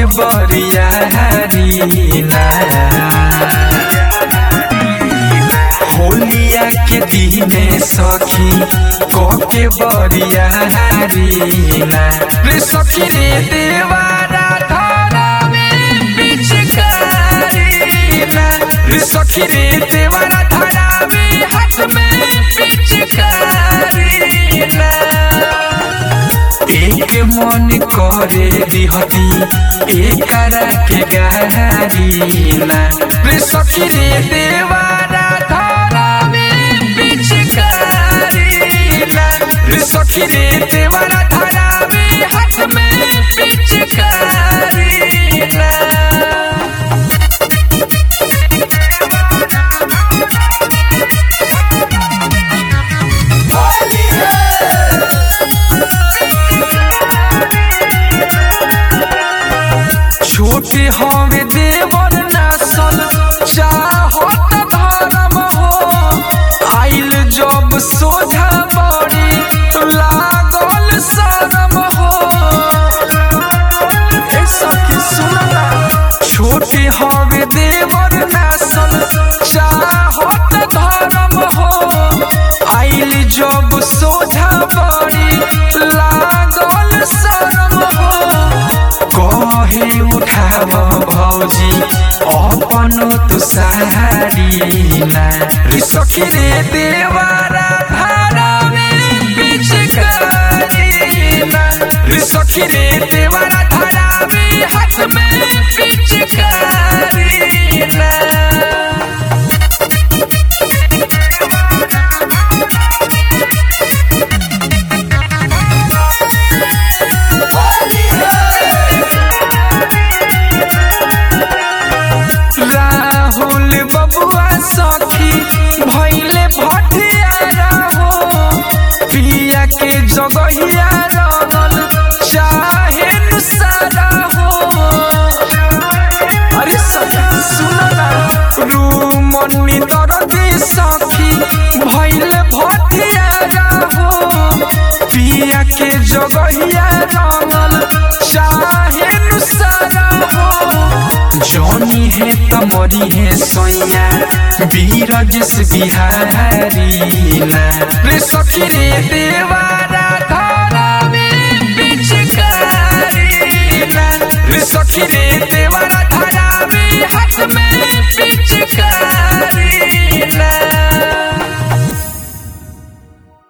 के बरियारीना होलिया के दिने सखी को के बरियारीना रे सखी रे देवारा धारा में पिचकारीना रे सखी रे देवारा धारा में हाथ में पिचकारीना एक मन करे दिहती एकरा के गारीना रे सखी रे देवारा धारा में पिचकारीना रे सखी रे देवारा धारा में हाथ में पिचकारीना छोटे हवे देवर नासल चाहत धर्म हो आइल जब सोझा बड़ी लागल शरम हो ए सखी सुनना छोटे हवे देवर नासल चाहत धर्म हो आइल जब सोझा बड़ी लागल शरम हो कहे उठाव भौजी अपन तू सहारीना रे सखी रे देवारा भारा में पिचकारीना रे सखी रे देवारा धारा में हाथ में पिचकारीना राहुल बबुआ सखी भैले भटियारा हो पिया के जगहिया रगल चाहे सारा हो अरे सखी सुनना रूमनी दरदी सखी भैले भटियारा हो पिया के जगहिया रगल चाहे सारा हो जौनी है तमरी है सोया बीरजस बिहारीना रे सखी रे देवारा धारा में पिचकारीना रे सखी रे देवारा धारा में हाथ में पिचकारीना